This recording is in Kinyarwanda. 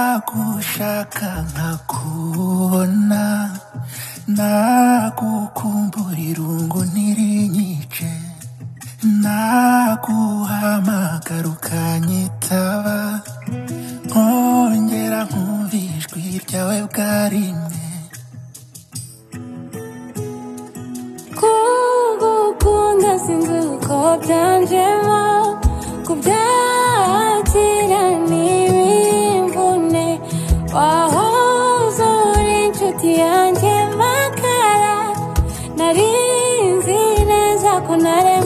Nagushaka nkakubona Nagukumbura irungu ntirinyice Naguhamagara ukanyitaba Nkongera nkumva ijwi ryawe bwa rimwe Kugukunda sinzi uko byanjemo Kubyakira ni ibirimvune Wahoze uri inshuti yanjye magara Nari nzi neza ko nare